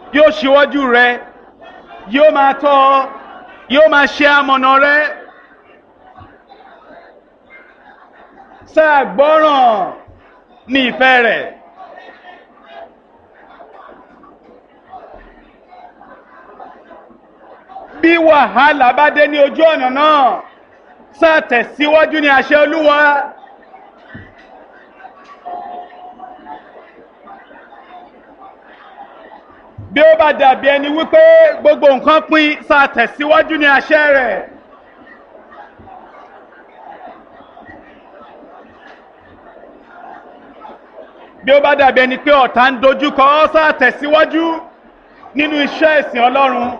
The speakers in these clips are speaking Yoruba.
yóò ṣíwájú rẹ yóò máa tọ́ ọ yóò máa ṣe amọ̀nà rẹ. sáà gbọ́ràn ní ìfẹ́ rẹ̀. bí wàhálà bá dé ní ojú ọ̀nà náà sáà tẹ̀síwájú ní àṣẹ olúwa. bí ó bá dàbí ẹni wípé gbogbo nǹkan pín sáà tẹ̀síwájú ní àṣẹ rẹ̀. bí ó bá dàbí ẹni pé ọ̀tá ń dojúkọ ọ́ sáà tẹ̀síwájú nínú iṣẹ́ ìsìn ọlọ́run.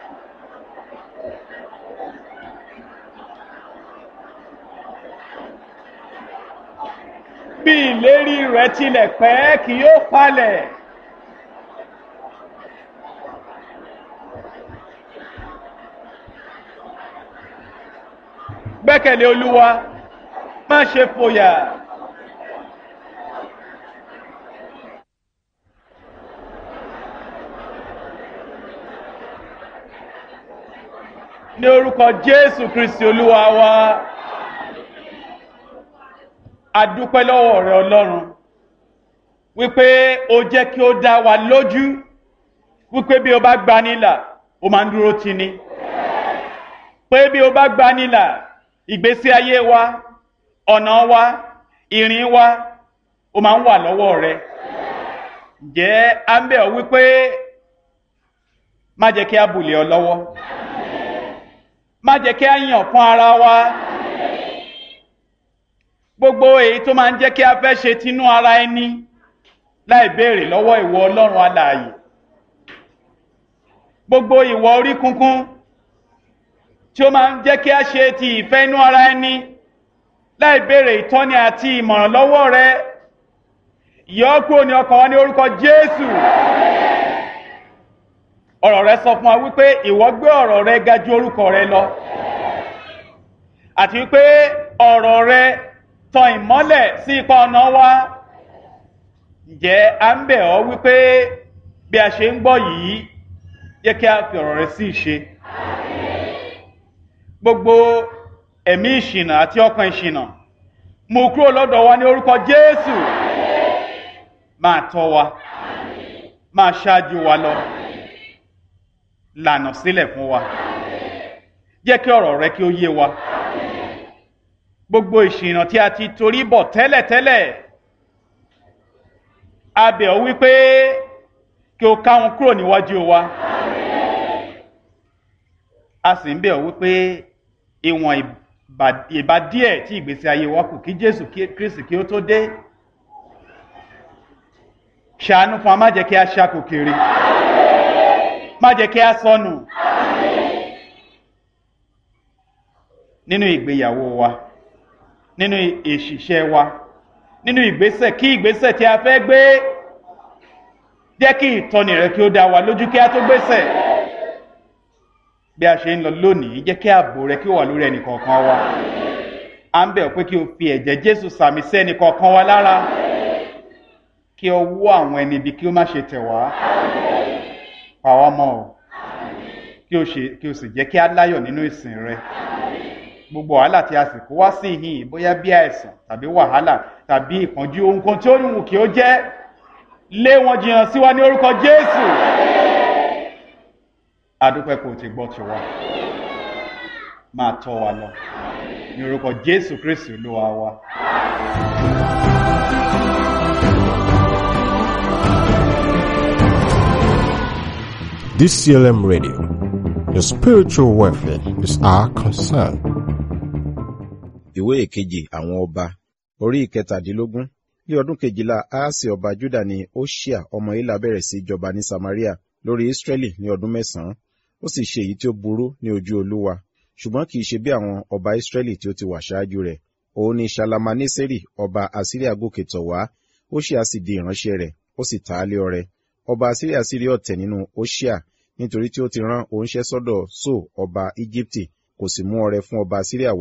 bí ìlérí rẹ̀ tilẹ̀ pẹ́ kì yóò falẹ̀. gbẹ́kẹ̀lé olúwa má ṣe fòyà. ní orúkọ jésù kristi olúwa wa adúpẹ́ lọ́wọ́ rẹ ọlọ́run wípé o jẹ́ kí ó dá wa lójú wípé bí o bá gba nílà o máa ń dúró tì ní pé bí o bá gba nílà ìgbésí ayé wa ọ̀nà wa ìrìn wa o máa ń wà lọ́wọ́ rẹ ǹjẹ́ à ń bẹ̀ ọ́ wípé má jẹ́ kí a bùlẹ̀ ọ lọ́wọ́ má jẹ́ kí a yàn fún ara wa gbogbo èyí tó máa ń jẹ́ kí a fẹ́ ṣe tinú ara ẹni láì béèrè lọ́wọ́ ìwọ ọlọ́run alààyè gbogbo ìwọ orí kunkun tí ó máa ń jẹ́ kí a ṣe ti ìfẹ́ inú ara ẹni láì béèrè ìtọ́ni àti ìmọ̀ràn lọ́wọ́ rẹ yọ kúrò ní ọkàn wa ní orúkọ jésù ọ̀rọ̀ rẹ sọ fún wa wípé ìwọ gbé ọ̀rọ̀ rẹ ga ju orúkọ rẹ lọ àti wípé ọ̀rọ̀ rẹ tan ìmọ́lẹ̀ sí ipa ọ̀nà wa ǹjẹ́ à ń bẹ̀ ọ́ wípé bí a ṣe ń gbọ́ yìí yẹ kí a fi ọ̀rọ̀ rẹ sí ìṣe gbogbo ẹ̀mí ìṣìnà àti ọkàn ìṣìnà mú kúrò lọ́dọ̀ wa ní orúkọ jésù máa tọ́ wa máa ṣáájú wa lọ lànà sílẹ̀ fún wa jẹ́ kí ọ̀rọ̀ rẹ kí ó yé wa gbogbo ìṣìnà tí a ti torí bọ̀ tẹ́lẹ̀tẹ́lẹ̀ a bẹ̀ ọ́ wípé kí o ká wọn kúrò níwájú wa a sì ń bẹ̀ ọ́ wípé ìwọ̀n ìbá díẹ̀ tí ìgbésí ayé wa kù kí jésù kristi kí ó tó dé ṣàánú fún wa má jẹ́ kí a ṣàkó kiri má jẹ́ kí a sọnù nínú ìgbéyàwó wa nínú ìṣiṣẹ́ wa nínú ìgbésẹ̀ kí ìgbésẹ̀ tí a fẹ́ gbé jẹ́ kí ìtọ́ni rẹ kí ó dá wa lójú kí a tó gbésẹ̀ bí a ṣe ń lọ lónìí jẹ́ kí ààbò rẹ kí ó wà lórí ẹnì kọ̀ọ̀kan wa à ń bẹ̀ pé kí o fi ẹ̀jẹ̀ jésù sàmì sí ẹnì kọ̀ọ̀kan wa lára kí ọwọ́ àwọn ẹni ibi kí ó má ṣe tẹ̀ wá pa wá mọ́ ọ kí o sì jẹ́ kí á láyọ̀ nínú ìsìn rẹ gbogbo wàhálà tí a sì kó wá sí ìhìn bóyá bí àìsàn tàbí wàhálà tàbí ìpọ́njú ohun kan tí ó wù kí ó jẹ́ lé wọn jìnnà sí wa ní orúkọ jésù adúpẹ́ kò ti gbọ́ tiwa máa tọ́ wa lọ ní orúkọ jésù kristu olúwa wa. DCLM Radio. Your spiritual welfare is our concern. ìwé ìkejì àwọn ọba orí ìkẹtàdínlógún ní ọdún kejìlá aasi ọba juda ní oṣia ọmọ ilà bẹ̀rẹ̀ sí jọba ní samaria lórí israeli ní ọdún mẹ́sàn-án ó sì ṣe èyí tí ó burú ní ojú olúwa ṣùgbọ́n kì í ṣe bí àwọn ọba israeli tí ó ti wà ṣáájú rẹ̀ òun ni salamaneseri ọba asiria gòkè tọ̀ wá oṣia sì di ìránṣẹ́ rẹ̀ ó sì ta á lé ọrẹ ọba asiria sì rí ọ̀tẹ̀ nínú oṣia nítorí tí ó ti rán oníṣẹ́ sọ́dọ̀ so ọba íjíbítì kò sì mú ọrẹ fún ọba asiria